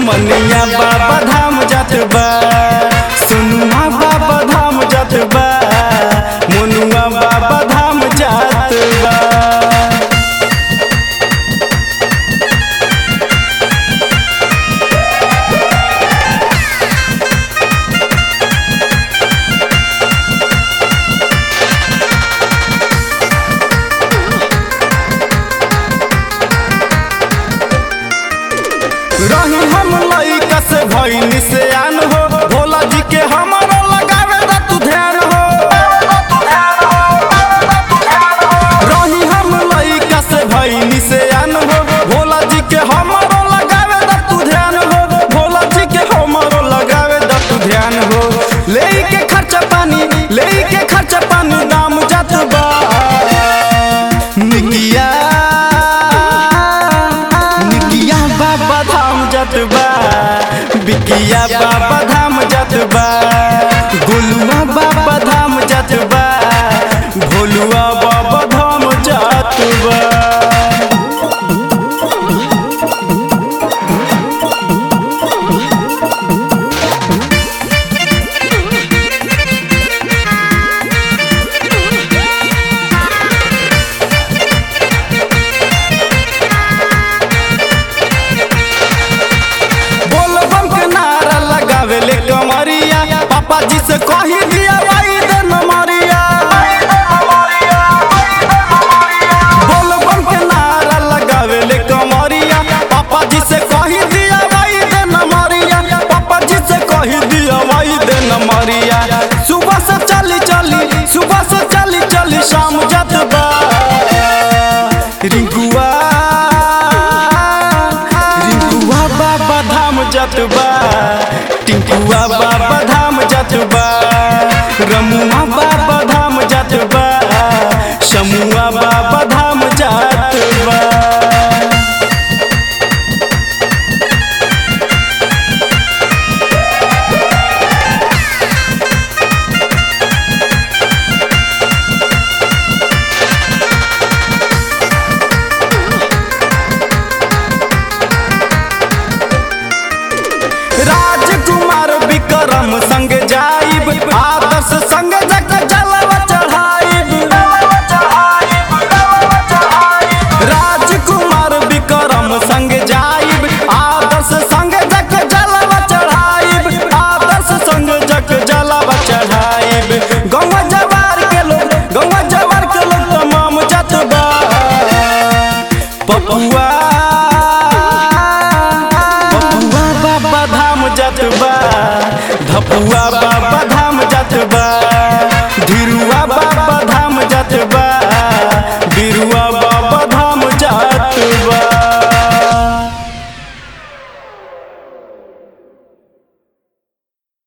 मनिया बाबा धाम जात बा सोनुआ बाबा धाम जात बा मोनुआ बाबा धाम जात बा रही हम लइका से भइनी से आन हो भोला जी के हमारा लगावे दा तू ध्यान हो रही हम लइका से भइनी से आन हो भोला जी के हमारा लगावे दा तू ध्यान हो भोला जी के हमारा लगावे दा तू ध्यान हो ले के खर्चा पानी ले के खर्चा पानी दाम जात बा निकिया निकिया बाबा धाम जात बा बिकिया बाबा धाम जात बा गोलुआ बाबा धाम जात बा भोलुआ बाबा धाम जात बा बोलबम के नारा लगावे ले कमरिया पापा जी से कही दिया भाई दे नमरिया बोलबम के नारा लगावे ले कमरिया पापा जी से कही दिया भाई दे नमरिया पापा जी से कही दिया भाई दे नमरिया सुबह से चली चली सुबह से चली चली शाम जात बा रिंकुआ रिंकुआ बाबा धाम जात बा टिंकुआ बाबा धाम जात बा रमुआ बाबा धाम जात बा शमुआ बाबा धाम जात बा राजकुमार विक्रम संग जाइब आदर्श संग जग जलवा चढ़ाइब राजकुमार विक्रम संग जाइब आदर्श संग जग जलवा चढ़ाइब आदर्श संग जग जलवा चढ़ाइब गौवा जवार के लोग गौवा जवार के लोग तमाम जात बा पपुआ पपुआ बाबा धाम जात बा धपुआ बाबा